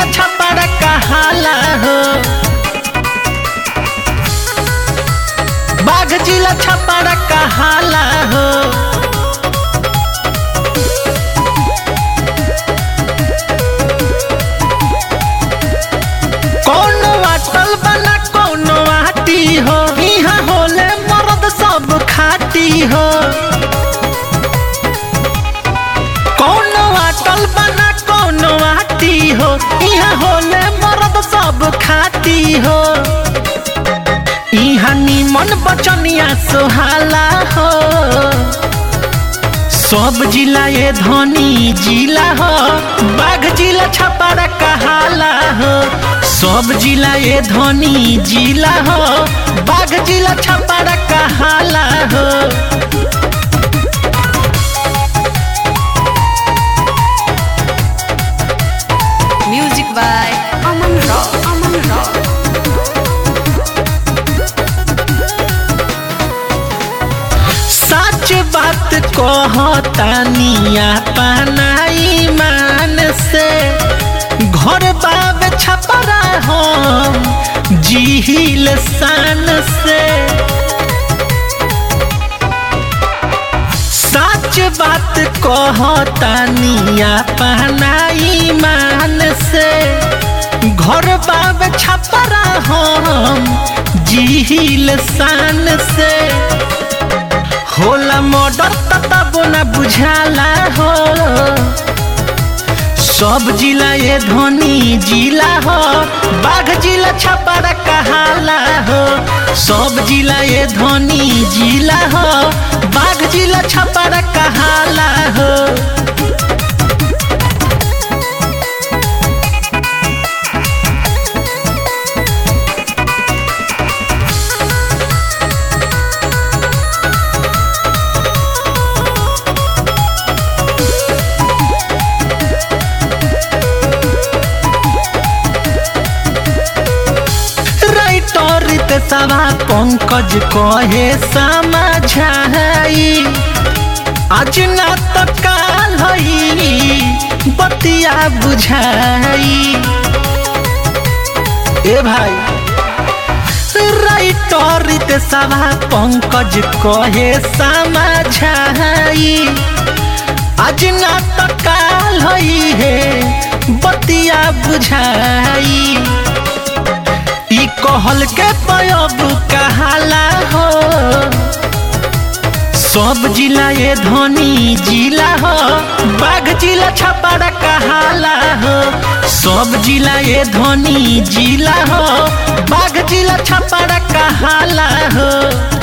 जिला छपरा कहाला हो बाघ जिला छपरा कहाला हो कौनो अटल बना कौनो आटी हो यहाँ होले मर्द सब खाटी हो कौनो अटल बना कौनो आटी हो यहाँ होले मर्द सब खाटी हो यहाँ निमन बचनिया सोहाला हो सब जिला ये धनी जिला हो बाघ जिला छपरा कहाला हो सब जिला ये धनी जिला हो बाघ जिला छपरा कहाला हो Music by Aman Rao. Aman Rao. सच बात कहतानिया पनाई मान से घर बाब छपरा हम जिहिल शान से सच बात कहतानिया पहनाई मान से घर बाब छपरा हम जिहिल शान से होला मर्डर तब न बुझाला हो सब जिला ये धनी जिला हो बाघ जिला छपरा कहाला हो सब जिला ये धनी जिला हो बाघ जिला छपरा कहाला हो राइटर सभा पंकज कहे समझाई आज ना तो काल हई बतिया बुझाई ए भाई राइटर सभा पंकज कहे समझाई आज ना तो काल हई है बतिया बुझाई ई कहल के पयब कहाला हो सब जिला ये धनी जिला हो बाघ जिला छपरा कहाला हो सब जिला ये धनी जिला हो बाघ जिला छपरा कहाला हो